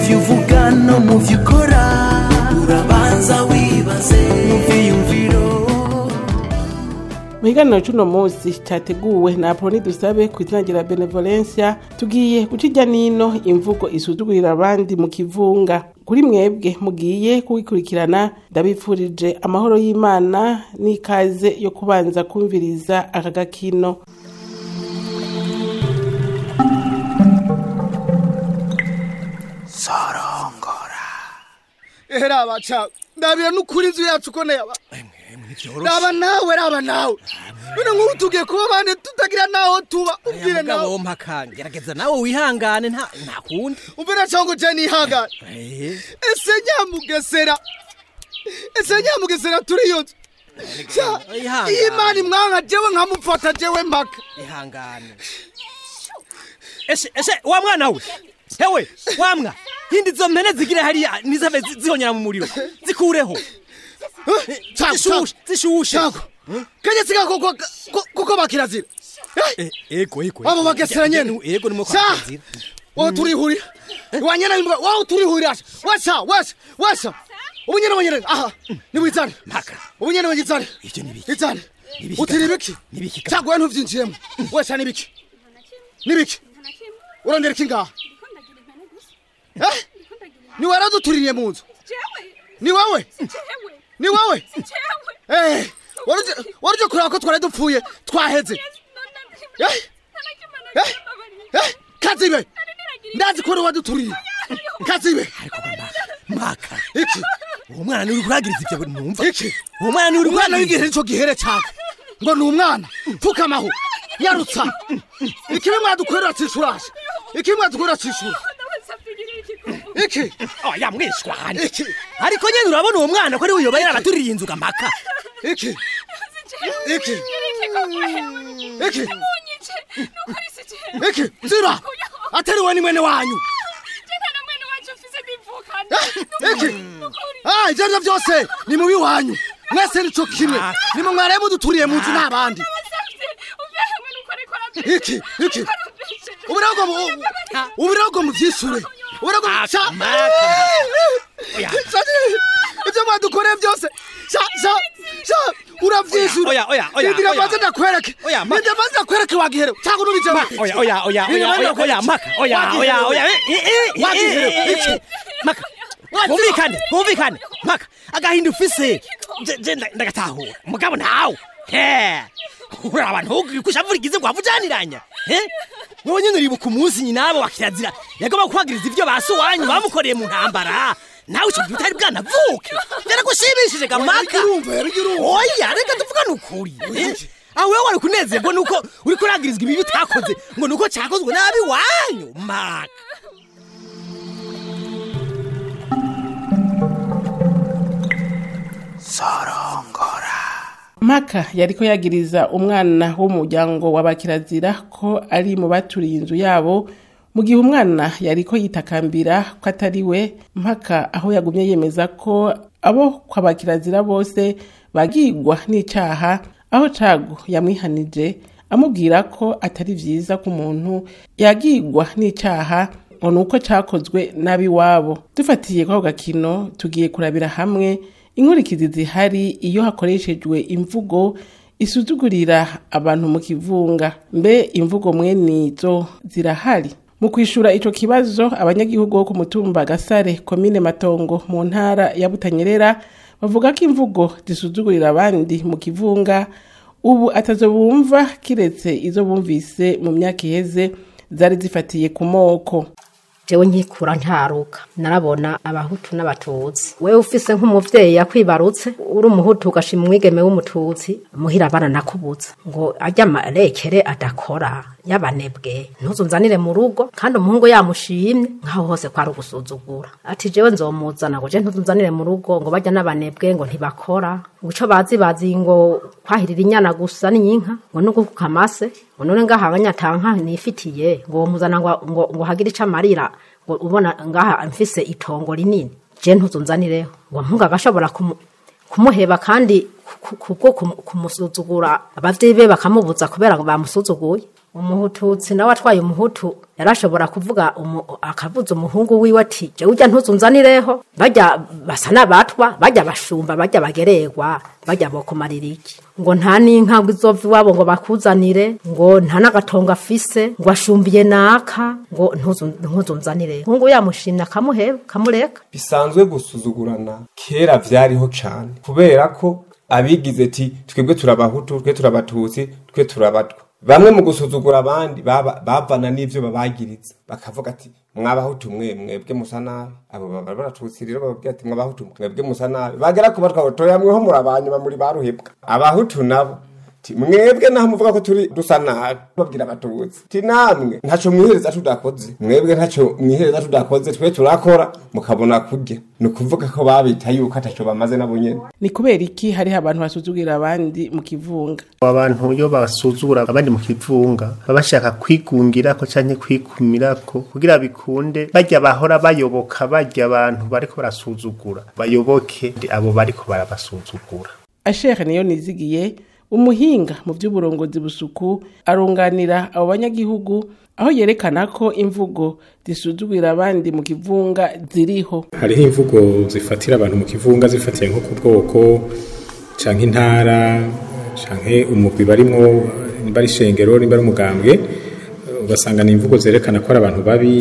byo uvuga no mu byo ukora urabanza wibaze mu byiyumviro mu kiganiro cy'uno munsi cyateguwe na apoloni dusabe ku izina rya benevolencia tugiye guca ijya n'ino imvugo isuzugurira abandi mu kivunga kuri mwebwe mugiye kubikurikirana ndabifurije amahoro y'imana n'ikaze yo kubanza kumviriza aka gakino ehera baca ndabira n'ukuri inzu yacu ko neba raba nawe raba nawe none nk'ubu tugiye kuba bane tutagira naho tuba ubwire nawe mugabo mpaka gerageza nawe wihangane nta nta kundi umvira cyangwa je nihangane Eh, ese nyamugesera ese nyamugesera turi iyo nzu Sha, Ihangane. iyi mani mwanka jewe nkamufata jewe mpaka ihangane ese ese wa mwana we hewe wamwa hindi izo mpene zigire hariya nizave zi- zihonyera mu muriro zikureho Cago, zishushe zishushe cago kanye siga koko ko- koko bakirazira Eh, Eh, ego ego abo bagesera nyene ego nimwe Sha, kwakazira wowe turihurira wanyana imbwa wowe turihurira washa washa washa ubunyene bunyene aha nibwizane mpaka ubu nyene wigizane Ivyo ni biki? izane Ni biki utiri kaka? ibiki Ni biki kaka? cyangwa ntuvyinjiyemo wese ni biki ni biki urondera iki ngaha Eh? ni wewe raduturiye mu nzu ni wewe ni wewe Eh, waruje waruje kureba ko twari dupfuye twaheze Eh? Eh? Eh? kazibe ndazi ko uri waduturiye kazibe mpaka iki uwo mwana niwe uri kuragiriza ivyo numva iki uwo mwana niwe uri umwana kuragiriza w'igihe nico gihere cyane ngo ni umwana pfukamaho yarutsa ikibi mwadukorera cishurasha ikibi mwadukorera cishura iki oya mwishwane iki ariko nyene urabona uwo mwana ko ari we yoba yarabaturiye inzu ga mpaka iki iki iki iki zira atariwe ni mwene wanyu iki ah ivyo arivyo vyose ni mubi wanyu mwese nico kimwe nimwe mwaraye muduturiye mu nzu n'abandi iki iki ubirago ubirago muvyishure ubirago sha Oya. Sha- ivyo mwadukoreye byose sha sha sha uravyishure Oya, oya, oya, Indira oya. maze ndakwereke Oya, ma- Indira maze ndakwereke wagihere cyangwa nubije oya oya oya oya oya oya mpaka oya oya oya eh, eh, eh, Wagihere, eh, eh, iki? eh, mpaka kumvikane kumvikane mpaka agahinda ufise je- je nda- ndagatahura mugabo ntawe he uraba ntukushavurigize ngo wavujaniranya he wowe nyene uribuka umunsi nyina abo wakirazira yagomba kuhagiriza ivyo basi wanyu bamukoreye mu ntambara nawe ico gihe utari bwanavuke vyaragushimishije gamaka urumva yarigirumva oya reka tuvugane ukuri eh? aho wewe wari kunezerwa nuko uri kuragirizwa ibibi utakoze ngo nuko cyakozwe nabi wanyu maka mpaka yariko yagiriza umwana wo mu muryango wa kirazira ko ari mu baturiye inzu yabo mu gihe umwana yariko yitakambira ko atari we mpaka aho yagumye yemeza ko abo kwa kirazira bose bagigwa n'icaha aho cago yamwihanije amubwira ko atari vyiza ko umuntu yagigwa n'icaha ngo ni uko cakozwe n'abiwabo dufatiye kwako gakino tugiye kurabira hamwe inkurikizi zihari iyo hakoreshejwe imvugo isuzugurira abantu mu kivunga mbe imvugo mwenizo zirahari mu kwishura ico kibazo abanyagihugu bo ku mutumba gasare komine matongo mu ntara ya butanyerera bavuga ko imvugo zisuzugurira abandi mu kivunga ubu atazo bumva kiretse izo bumvise mu myaka iheze zari zifatiye ku moko jewe nkikura ntaruka narabona abahutu n'abatutsi wewe ufise nk'umuvyeyi yakwibarutse uri umuhutu ugashima umwigeme w'umututsi muhira abana nakubuza ngo arya amarekere adakora y'abanebwe ntuzunzanire mu rugo kandi umuhungu yamushimye nk'aho hose kwari ugusuzugura ati jewe nzomuzana ngo je ntuzunzanire mu rugo ngo barya n'abanebwe ngo ntibakora ngo ico bazi bazi ngo kwahirira inyana gusa n'inka ngo nuko kukamase ngo none ngaha abanyatanka nifitiye ngo muzana ngo, ngo, ngo hagire ico amarira ngo ubona ngaha mfise itongo rinini je ntuzunzanireho ngo mpunga agashobora kumu kumuheba kandi ku- kubwo kumu- kumusuzugura abavyeyi be bakamubuza kubera ngo bamusuzuguye umuhututsi nawe atwaye umuhutu yarashobora kuvuga umu, akavuza umuhungu wiwe ati je urya ntuzunzanireho bajya basa n'abatwa bajya bashumba bajya bagererwa bajya bokumarira iki ngo nta n'inka ngo izova iwabo ngo bakuzanire ngo nta n'agatongo afise ngo ashumbiye naka ngo ntuzu- ntuzunzanireho umuhungu yamushimye akamuheba kamureka bisanzwe gusuzugurana kera vyariho cane kubera ko abigize ti twebwe turabahutu twe turabatutsi twe turabatwa bamwe mu gusuzugura abandi baba- bavana n'ivyo babagiriza bakavuga ati mwabahutu mwe mwebwe musa nabi abo baba baratutsi rero bababwira ati mwabahutu mwebwe musa nabi bagera ku batwa toya mweho murabanyuma muri baruhebwa abahutu nabo ti mwebwe naho muvuga ko turi dusa nabi babwira abatutsi ti namwe ntaco mwihereza tudakoze mwebwe ntaco mwihereza tudakoze twe turakora mukabona kurya ni ukuvuga ko babita yuko ataco bamaze nabo nyene ni kubera iki hariho abantu basuzugira abandi mu kivunga abantu iyo basuzugura abandi mu kivunga baba bashaka kwigungirako canke kwikumirako kugira bikunde bajya bahora bayoboka bajya abantu bariko barasuzugura bayoboke abo bariko barabasuzugura ashere niyo nizigiye umuhinga mu by'uburongozi busuku arunganira abo banyagihugu aho yerekana ko imvugo zisuzugura abandi mu kivunga ziriho hariho imvugo zifatira abantu mu kivunga zifatiye nko ku bwoko canke intara canke umugwi barimwo nimba ari ishengero nimba ari umugambwe ugasanga ni imvugo zerekana ko ari abantu babi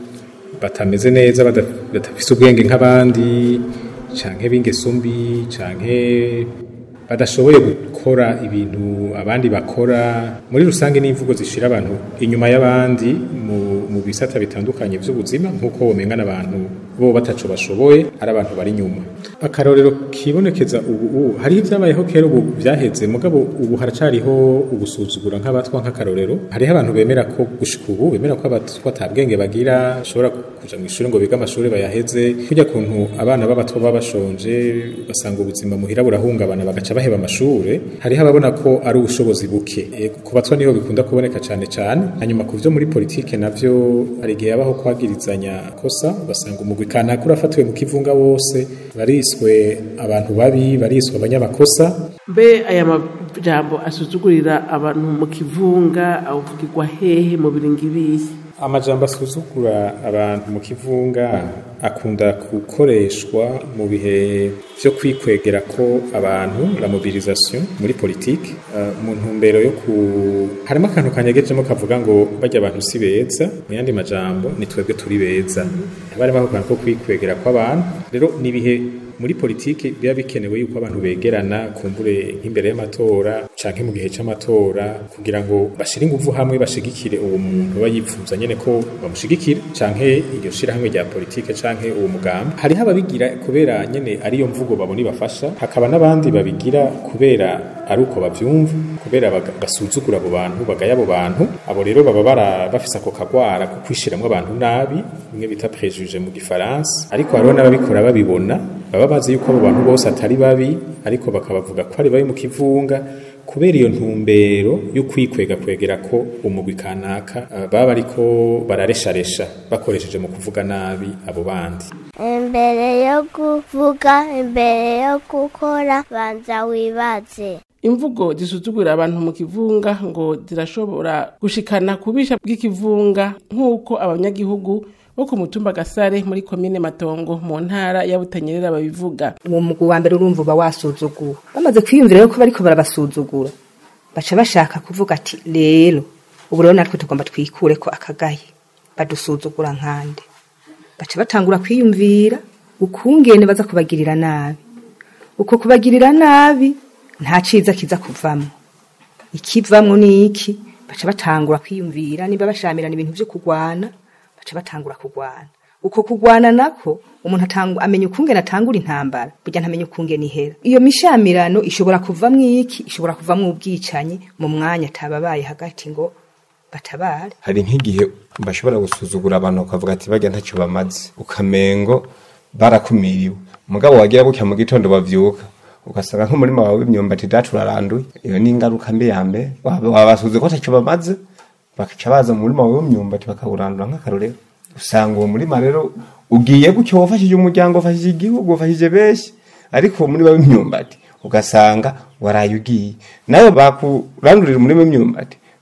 batameze neza bada- badafise ubwenge nk'abandi canke b'ingeso mbi canke badashoboye gukora ibintu abandi bakora muri rusange n'imvugo zishira abantu inyuma y'abandi mu, mu bisata bitandukanye vy'ubuzima nk'uko womengana abantu bo bataco bashoboye ari abantu bari inyuma akarorero kibonekeza ubu ubu hariho ibyabayeho kera ubu byaheze mugabo ubu haracariho ugusuzugura nk'abatwa nk'akarorero hariho abantu bemera ko gushika ubu bemera ko abatwa ata bwenge bagira bashobora kuja mu ishuri ngo bige amashuri bayaheze kujya kuntu abana b'abatwa baba bashonje ugasanga ubuzima muhira burahungabana bagaca baheba amashure hariho ababona ko ari ubushobozi buke E, ku batwa niho bikunda kuboneka cane cane hanyuma ku vyo muri politike navyo hari igihe habaho kwagirizanya kosa ugasanga umugwi kanaka urafatiwe mu kivunga wose bariswe abantu babi bariswe abanyamakosa mbe aya majambo asuzugurira abantu mu kivunga avugirwa hehe mu biringi bihe amajambo asuzugura abantu mu kivunga akunda gukoreshwa mu bihe vyo kwikwegera ko abantu la mobilisation muri politike uh, mu ntumbero yo ku harimo akantu kanyegejemo kavuga ngo bajya abantu si beza mu yandi majambo ni twebwe turi beza barimo ako kantu ko kwikwegera kw'abantu rero ni ibihe muri politike biba bikenewe yuko abantu begerana kumbure nk'imbere y'amatora canke mu gihe c'amatora kugira ngo bashire inguvu hamwe bashigikire uwo muntu aba yipfuza nyene ko bamushigikira canke iryo shirahamwe rya politike canke uwo mugambi hariho ababigira kubera nyene ariyo mvugo babona ibafasha hakaba n'abandi babigira kubera ari uko bavyumva kubera baga- basuzugura abo bantu bagaya abo bantu abo rero baba bara bafise ako kagwara ko kwishiramwo abantu nabi bimwe bita préjugé mu gifaransa ariko hariho n'ababikora babibona baba bazi yuko abo bantu bose atari babi ariko bakabavuga ko ari babi mu kivunga kubera iyo ntumbero yo kwikwega kwegera ko umugwi kanaka eh, baba bariko bararesharesha bakoresheje mu kuvuga nabi abo bandi imbere yo kuvuga imbere yo gukora banza wibaze imvugo zisuzugurira abantu mu kivunga ngo zirashobora gushikana kubisha bw'ikivunga nk'uko abanyagihugu bo ku mutumba gasare muri komine matongo mu ntara ya butanyerera babivuga uwo mugwi wa mbere urumva uba wasuzugura bamaze kwiyumvira yuko bariko barabasuzugura baca bashaka kuvuga ati rero ubu rero natwe tugomba twikure ko akagaye badusuzugura nkande baca batangura kwiyumvira ukungene baza kubagirira nabi uko kubagirira nabi nta ciza kiza kuvamwo ikivamwo ni iki baca batangura kwiyumvira niba bashamirana ibintu vyo kugwana baca batangura kugwana uko kugwana nako umuntu atangu, amenya ukungene atangura intambara burya ntamenya ukungene ihera iyo mishamirano ishobora kuvamwo iki ishobora kuvamwo ubwicanyi mu mwanya atababaye hagati ngo batabare hari nk'igihe bashobora gusuzugura abantu bakavuga ati bajya ntacyo bamaze ukamengo barakumiriwe umugabo wagira gutya mu gitondo bavyuka ugasanga nk'umurima wawe w'imyumbati dacu uraranduye iyo ni ingaruka mbi ya mbere Waba- wabasuze ko ntacyo bamaze bakaca baza mu murima wawe w'imyumbati bakawurandura nk'akarorero usanga uwo murima rero ugiye gutyo wafashije umuryango wafashije igihugu wafashije benshi ariko uwo murima w'imyumbati ugasanga waraye ugiye nawe bakurandurira umurima w'imyumbati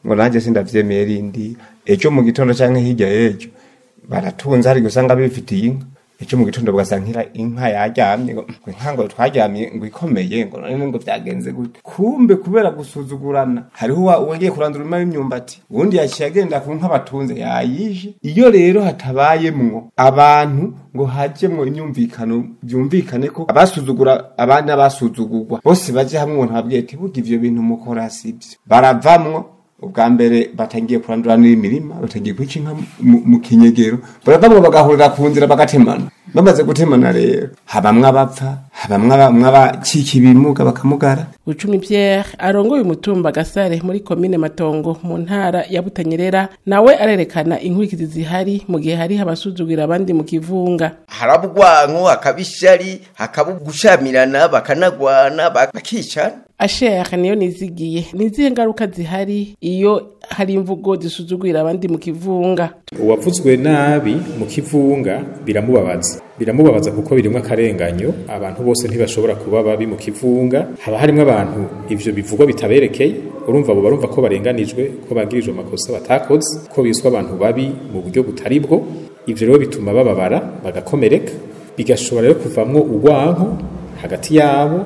ngo nanjye sindavyemeye rindi ejo mu gitondo canke hirya y'ejo baratunze hari usanga bifitiye inka ejo mu gitondo bagasankira inka yaryamye ngo ngo inka ngo twaryamye ngo ikomeye ngo none ngo byagenze gute kumbe kubera gusuzugurana hariho uwa- uwagiye kurandura umurima w'imyumbati uwundi yaciye agenda ku nka batunze yayishe iyo rero hatabayemwo abantu ngo hajemwo imyumvikano byumvikane ko abasuzugura abandi n'abasuzugurwa bose baje hamwe ngo ntababwiye ati burya ivyo bintu mukora sivyo baravamwo ubwa mbere batangiye kurandura n'imirima batangiye kwica inka mu- mu kinyegero baravamwo bagahurira ku nzira bagatemana bamaze gutemana rero habamwe abapfa habamwe aba- abacika ibimuga bakamugara Bucumi Pierre arongoye umutumba Gasare muri komine Matongo mu ntara ya Butanyerera nawe arerekana inkurikizi zihari mu gihe hari abasuzugira abandi mu kivunga haraba urwanko hakaba ishari hakaba gushamirana bakanagwana bak- bakicana Asher niyo nizigiye nizihe ngaruka zihari iyo hari imvugo zisuzugira abandi mu kivunga uwavuzwe nabi mu kivunga biramubabaza biramubabaza kuko birimwo akarenganyo abantu bose ntibashobora kuba babi mu kivunga haba harimwo abantu ivyo bivugwa bitaberekeye urumva abo barumva ko barenganijwe ko bagirijwe amakosa batakoze ko biswa abantu babi mu buryo butari bwo ivyo rero bituma bababara bagakomereka bigashobora rero kuvamwo urwanko hagati yabo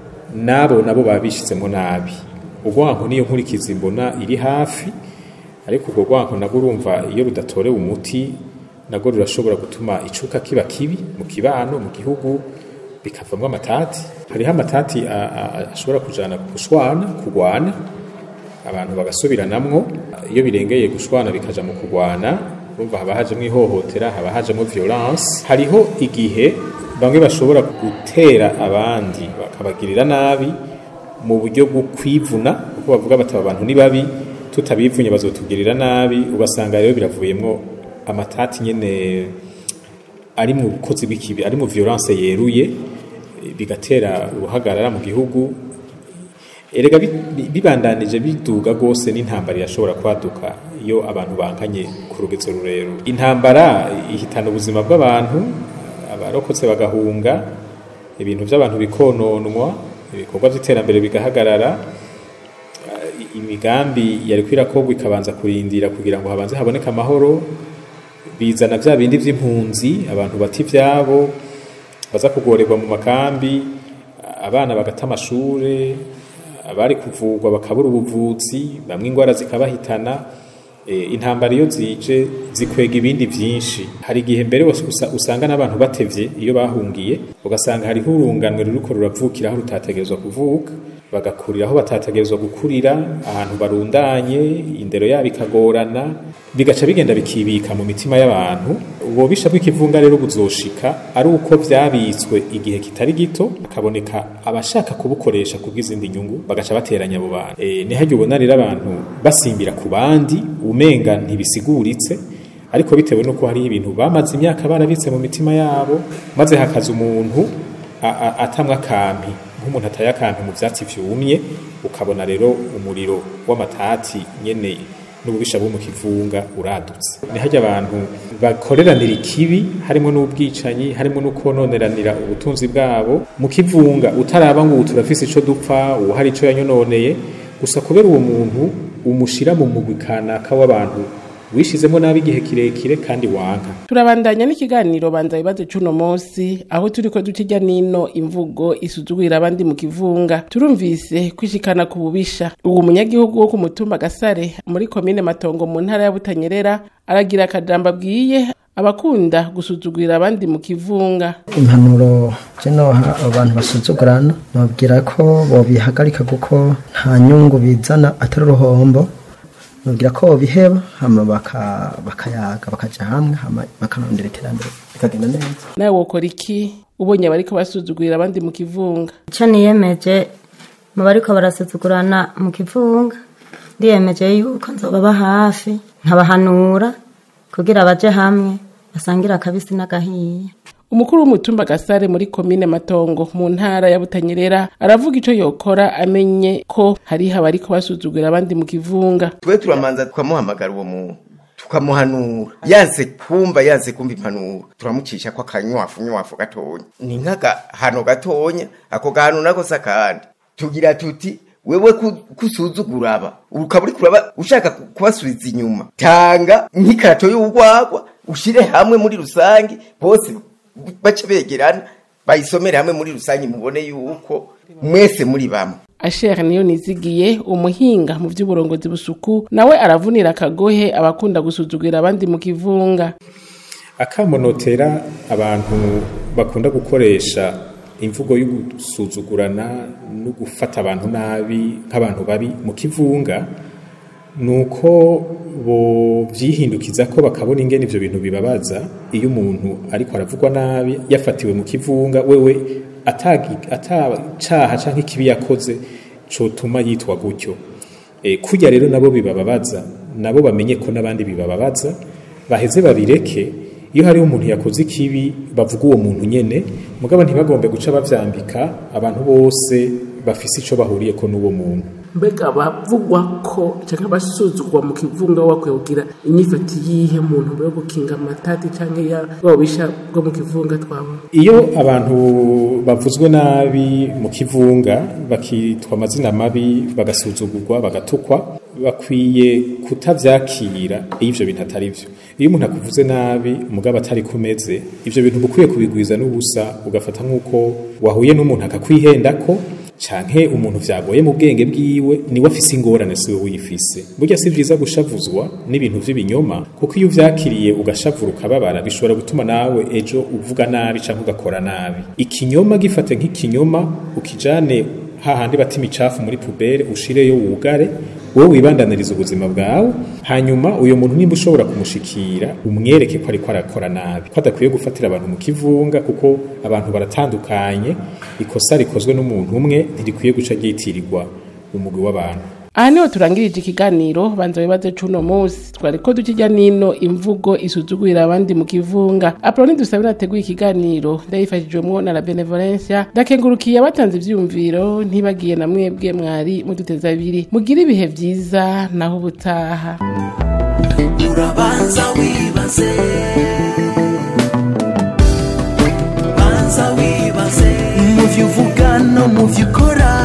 nabo nabo baba bishizemo nabi urwanko niyo nkurikizi mbona iri hafi ariko urwo rwanko nabwo urumva iyo rudatorewe umuti nabwo rurashobora gutuma icuka kiba kibi mu kibano mu gihugu bikavamwo amatati hariho amatati a- a- ashobora kujana gushwana kurwana abantu bagasubiranamwo iyo birengeye gushwana bikaja mu kurwana urumva haba hajemwo ihohotera haba hajemwo violence hariho igihe bamwe bashobora gutera abandi bakabagirira nabi mu buryo bwo kwivuna kuko bavuga bati aba bantu ni babi tutabivunye bazotugirira nabi ugasanga rero biravuyemwo amatati nyene ari mu bukozi bw'ikibi ari mu violence yeruye bigatera uruhagarara mu gihugu erega bi- bi- bibandanije biduga rwose n'intambara irashobora kwaduka iyo abantu bankanye ku rugezo rurerure intambara ihitana ubuzima bw'abantu abarokotse bagahunga ibintu by'abantu bikononwa ibikorwa by'iterambere bigahagarara eh, imigambi yari kwirakorwa ikabanza kurindira kugira ngo habanze haboneke amahoro bizana bya bindi by'impunzi abantu bata ibyabo baza kugorerwa mu makambi abana bagata amashure abari kuvurwa bakabura ubuvuzi bamwe indwara zikabahitana eh, intambara iyo zije zikwega ibindi byinshi hari igihe mbere wose usa- usanga n'abantu batevye iyo bahungiye ugasanga hariho urunganwe ruriko ruravukira aho rutategerezwa kuvuka bagakurira aho batategerezwa gukurira ahantu barundanye indero yabo ikagorana bigaca bigenda bikibika mu mitima y'abantu ububisha bw'ikivunga rero buzoshika ari uko vyabitswe igihe kitari gito hakaboneka abashaka kubukoresha kubw'izindi nyungu bagaca bateranya abo bantu e, nihajya ubona rero abantu basimbira ku bandi umenga ntibisiguritse ariko bitewe nuko hariho ibintu bamaze imyaka barabitse mu mitima yabo maze hakaza umuntu a- a- atamwa akampi nk'umuntu ataye akampi mu vyatsi vyumye ukabona rero umuriro w'amatati nyene n'ububisha bwo mu kivunga uradutse ni harya abantu bakoreranira ikibi harimo n'ubwicanyi harimo no kononeranira ubutunzi bwabo mu kivunga utaraba ngo ubu turafise ico dupfa uwo hari ico yanyononeye gusa kubera uwo muntu umushira mu mugwi kanaka w'abantu wishizemo nabi igihe kirekire kandi wanka turabandanya n'ikiganiro banza bibazo c'uno munsi aho turiko dukirya nino imvugo isuzugurira abandi mu kivunga turumvise kwishikana ku bubisha uwo munyagihugu wo ku mutumba gasare muri komine matongo mu ntara ya butanyerera aragira akajambo abwiye abakunda gusuzugurira abandi mu kivunga impanuro zino abantu basuzugurana nababwira ko bobihagarika kuko nta nyungu bizana atari uruhombo nababwira ko bobiheba hama baka- bakayaga bakaja hamwe hama bakanondera iterambere bikagenda neza nawe wokora iki ubonye abariko basuzugurira abandi mu kivunga icyo niyemeje mu bariko barasuzugurana mu kivunga ndiyemeje yuko nzobaba hafi nkabahanura kugira baje hamwe basangire akabisi n'agahiye umukuru w'umutumba gasare muri komine matongo mu ntara ya butanyerera aravuga ico yokora amenye ko hariho abariko basuzugurira abandi mu kivunga twe turamanza tukamuhamagara uwo muntu tukamuhanura yanse kumva yanse kumva impanuro turamucisha ko akanywafu nywafu gatonya ni nk'agahano gatonya ako gahano nako si akandi tugira tuti wewe ku- kusuzugura aba ukaba uri kuraba ushaka ku- kubasubiza inyuma tanga nk'ikarato y'urwagwa ushire hamwe muri rusange bose bace begerana bayisomere hamwe muri rusange mubone yuko mwese muri bamwe asher niyo nizigiye umuhinga mu by'uburongozi busuku nawe aravunira akagohe abakunda gusuzugura abandi mu kivunga akamonotera abantu bakunda gukoresha imvugo yo gusuzugurana no gufata abantu nabi nk'abantu babi mu kivunga ni uko bo byihindukiza ko bakabona ingene ivyo bintu bibabaza iyo umuntu ariko aravugwa nabi yafatiwe mu kivunga wewe atagi- atacaha canke ikibi yakoze cotuma yitwa gutyo e, kurya rero nabo bibababaza nabo bamenye ko n'abandi bibababaza baheze babireke iyo hariho umuntu yakoze ikibi bavuga uwo muntu nyene mugabo ntibagombe guca bavyambika abantu bose bafise ico bahuriyeko n'uwo muntu mbega bavugwa ko cyangwa basuzugwa mu kivunga wakwiye kugira inyifati yihe muntu yo gukinga amatati cyangwa ya bwabisha bwo mu kivunga twabona iyo abantu bavuzwe nabi mu kivunga bakitwa amazina mabi bagasuzugurwa bagatukwa bakwiye kutavyakira iyo ivyo bintu atari vyo iyo umuntu akuvuze nabi umugabo atari kumeze ivyo bintu bukwiye kubigwiza n'ubusa ugafata nk'uko wahuye n'umuntu akakwihendako canke umuntu vyagoye mu bwenge bwiwe niwe afise ingorane siwe uyifise burya si vyiza gushavuzwa n'ibintu vy'ibinyoma kuko iyo uvyakiriye ugashavura ukababara bishobora gutuma nawe ejo uvuga nabi canke ugakora nabi ikinyoma gifate nk'ikinyoma ukijane hahandi bata imicafu muri pubere ushireyo wugare wowe wibandaniriza ubuzima bwawe hanyuma uyo muntu nimba ushobora kumushikira umwereke ko ariko arakora nabi ko adakwiye gufatira abantu mu kivunga kuko abantu baratandukanye ikosa rikozwe n'umuntu umwe ntirikwiye guca ryitirirwa umugwi w'abantu aha niho turangirije ikiganiro banza wibaze c'uno munsi twari ko dukijya nino imvugo isuzugurira abandi mu kivunga apoloni dusabira ateguye ikiganiro ndayifashijwemwo na la benevolencia ndakengurukiye abatanze ivyumviro ntibagiye na mwebwe mwari muduteza abiri mugire ibihe vyiza naho ubutaha urabanza wibaze banza wibaze mu byo uvuga no mu byo ukora